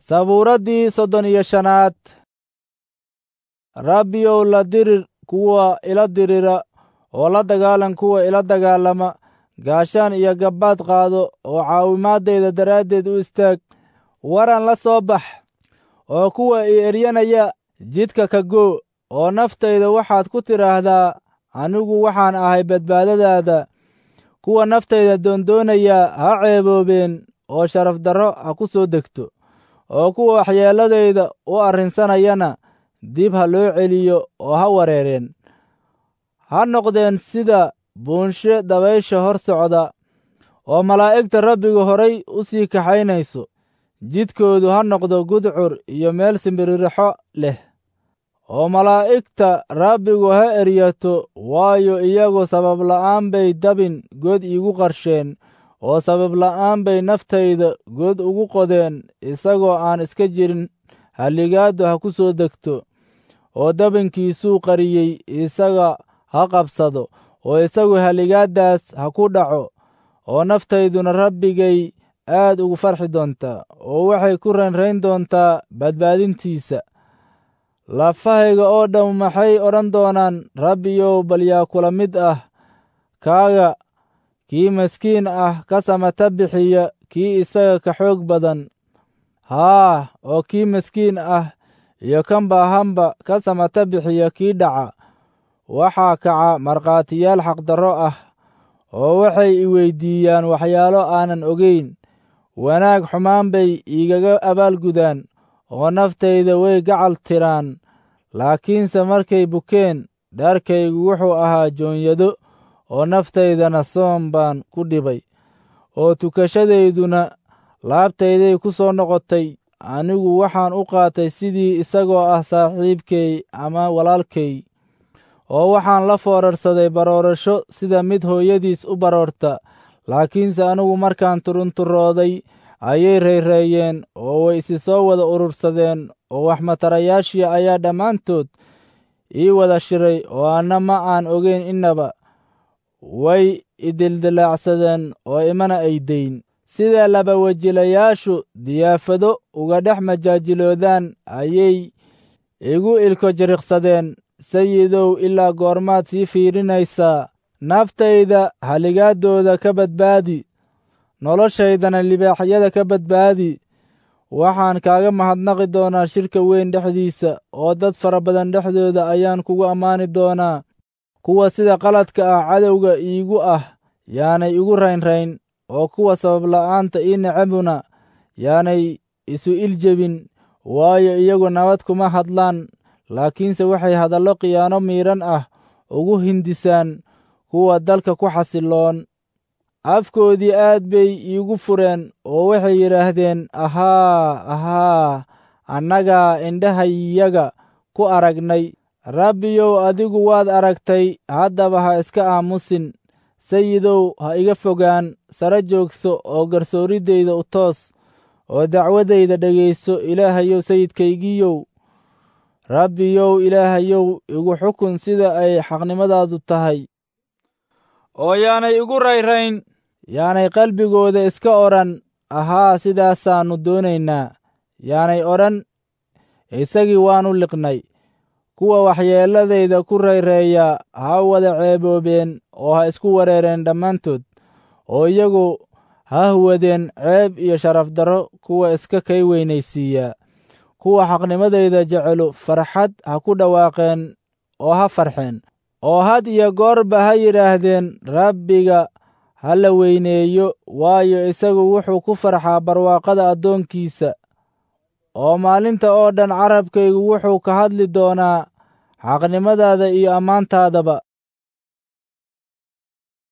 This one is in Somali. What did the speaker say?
sabuuraddii soddon iyo shanaad rabbiyow la dirir kuwa ila dirira oo la dagaalan kuwa ila dagaalama gaashaan iyo gabbaad qaado oo caawimaadayda daraaddeed u istaag waran la soo bax oo kuwa i eryanaya jidka ka goo oo naftayda waxaad ku tidhaahdaa anigu waxaan ahay badbaadadaada kuwa naftayda doondoonaya ha ceeboobeen oo sharaf darro ha ku soo degto oo kuwa waxyeelladayda u arrinsanayana dib ha loo celiyo oo ha wareereen ha noqdeen sida buunshe dabaysha hor socda oo malaa'igta rabbiga horay u sii kaxaynayso jidkoodu ha noqdo gudcur iyo meel simbiririxo leh oo malaa'igta rabbigu ha eryato waayo iyagu sabab la'aan bay dabin god iigu qarsheen oo sabab la'aan bay naftayda god ugu qodeen isagoo aan iska jirin halligaaddu ha ku soo degto oo dabinkiisuu qariyey isaga ha qabsado oo isagu halligaaddaas ha ku dhaco oo naftayduna rabbigay aad ugu farxi doontaa oo waxay ku raynrayn doontaa badbaadintiisa lafahayga oo dhamm maxay odhan doonaan rabbiyow bal yaa kula mid ah kaaga kii maskiin ah ka samata bixiya kii isaga ka xoog badan haa oo kii maskiin ah iyo kan baahanba ka samata bixiya kii dhaca waxaa kaca markhaatiyaal xaqdarro ah oo waxay i weyddiiyaan waxyaalo aanan ogayn wanaag xumaan bay iigaga abaalgudaan oo naftayda way gacal tiraan laakiinse markay bukeen dharkaygu wuxuu ahaa joonyado oo naftaydana soom baan ku dhibay oo tukashadayduna laabtayday ku soo noqotay anigu waxaan u qaatay sidii isagoo ah saaxiibkay ama walaalkay oo waxaan la foorarsaday baroorasho sida mid hooyadiis u baroorta laakiinse anigu markaan turunturooday ayay rayreeyeen oo way isi soo wada urursadeen oo waxmatarayaashii ayaa dhammaantood ii wada shiray oo anna ma aan ogeyn innaba way idildilaacsadeen oo imana ay dayn sida labawejilayaashu diyaafado uga dhex majaajiloodaan ayay igu ilko jiriqsadeen sayidow ilaa goormaad sii fiirinaysaa naftayda haligaaddooda ka badbaadi noloshaydana libaaxyada ka badbaadi waxaan kaaga mahadnaqi doonaa shirka weyn dhexdiisa oo dad fara badan dhexdooda ayaan kugu ammaani doonaa kuwa sida qaladka ah cadowga iigu ah yaanay igu raynrayn oo kuwa sababla'aanta ii necabuna yaanay isu iljebin waayo iyagu nabad kuma hadlaan laakiinse waxay hadallo khiyaano miidhan ah ugu hindisaan kuwa dalka ku xasiloon afkoodii aad bay iigu fureen oo waxay yidhaahdeen ahaa ahaa annagaa indhahayaga ku aragnay rabbiyow adigu waad aragtay haddaba ha iska aamusin sayidow ha iga fogaan sare joogso oo garsooridayda u toos oo dacwadayda dhegayso ilaahayow sayidkaygiiyow rabbiyow ilaahayow igu xukun sida ay xaqnimadaadu tahay oo yaanay igu rayrayn yaanay qalbigooda iska odhan ahaa sidaasaannu doonaynaa yaanay odhan isagii waannu liqnay kuwa waxyeelladayda ku rayreeya ha wada ceeboobeen oo ha isku wareereen dhammaantood oo iyagu ha huwadeen ceeb iyo sharaf darro kuwa iska kay weynaysiiya kuwa xaqnimadayda jecelu farxad ha ku dhawaaqeen oo ha farxeen oo had iyo goorba ha yidhaahdeen rabbiga ha la weyneeyo waayo isagu wuxuu ku farxaa barwaaqada addoonkiisa oo maalinta oo dhan carabkaygu wuxuu ka hadli doonaa xaqnimadaada iyo ammaantaadaba